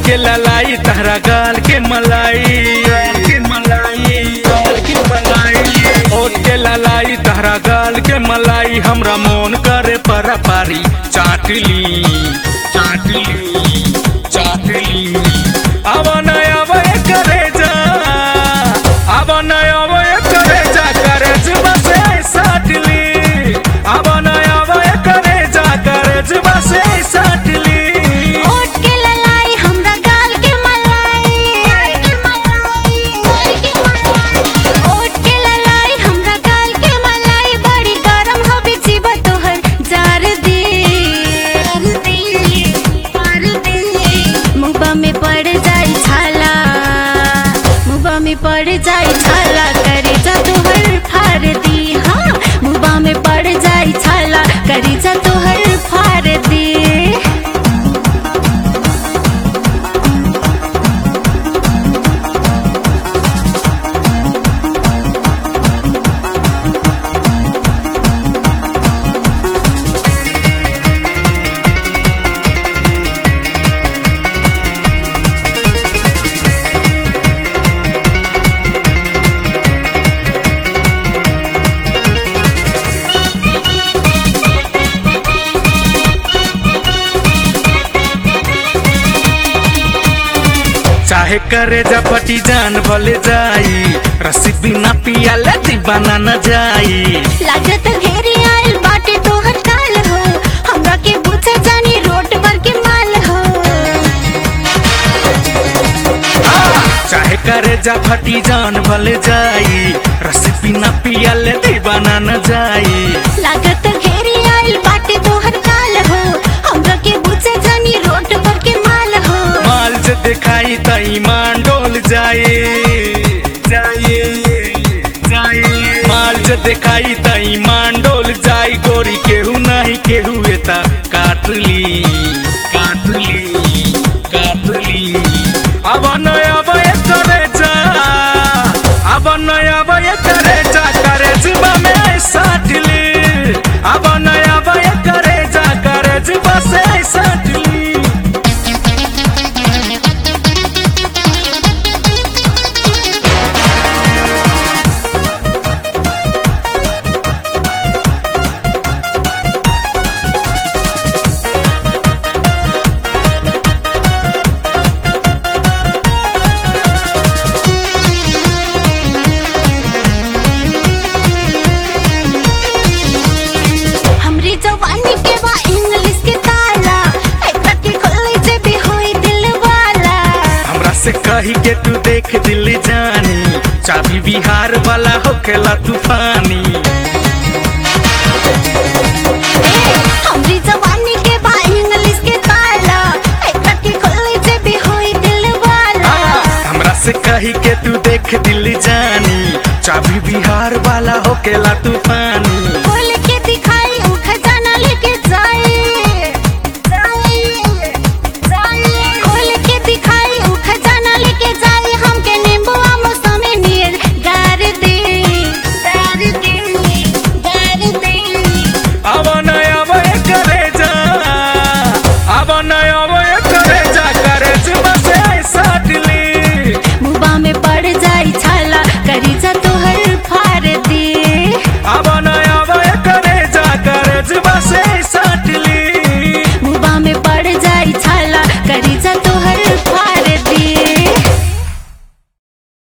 के ललाई तहरा गाल के मलाई के मलाई गाल के मलाई ओट के ललाई तहरा गाल के मलाई हमरा मोन करे पर पारी चाटली चाटली चाटली अब नय अब करे जा अब नय अब करे जा करे जुबा से साटली अब नय अब करे जा करे जुबा से साटली ओट के ललाई हमरा गाल के मलाई ओट के ललाई हमरा गाल के मलाई बड़ी गरम हवे जीवा तोहर जार दे मुंबा में पड़ जाई छाला मुंबा में पड़ जाई छाला करे जा तोहर फार दी हाँ मुंबा में पड़ जाई छाला करे जा तोहर फार दी चाहे करे जपटी जान भले जाई रसी बिना पियाले दीवाना न जाई लागत घेरी आइल बाटे तोहर काल हो हमरा के पूछे जानी रोड पर के माल हो चाहे करे जपटी जान भले जाई रसी बिना पियाले दीवाना न जाई लागत घेरी आइल बाटे तोहर काल हो हमरा के पूछे जानी रोड पर के माल हो माल से दिखाई त ईमान डोल जाए जाए जाए माल से दिखाई त ईमान डोल जाई गोरी केहू नहीं केहू एता काटली काटली काटली अब नय अब करे जा अब नय अब करे जा करे जुबा में साटली अब नय अब करे जा करे जुबा से साटली हमरी जवानी के बा इंग्लिश के ताला एकरा के खोले जे भी होई दिल वाला हमरा से कही के तू देख दिल जानी चाबी बिहार वाला होखेला तूफानी हमरी जवानी के बा इंग्लिश के ताला एकरा के खोले जे भी होई दिल वाला हमरा से कही के तू देख दिल जानी चाबी बिहार वाला होखेला तूफानी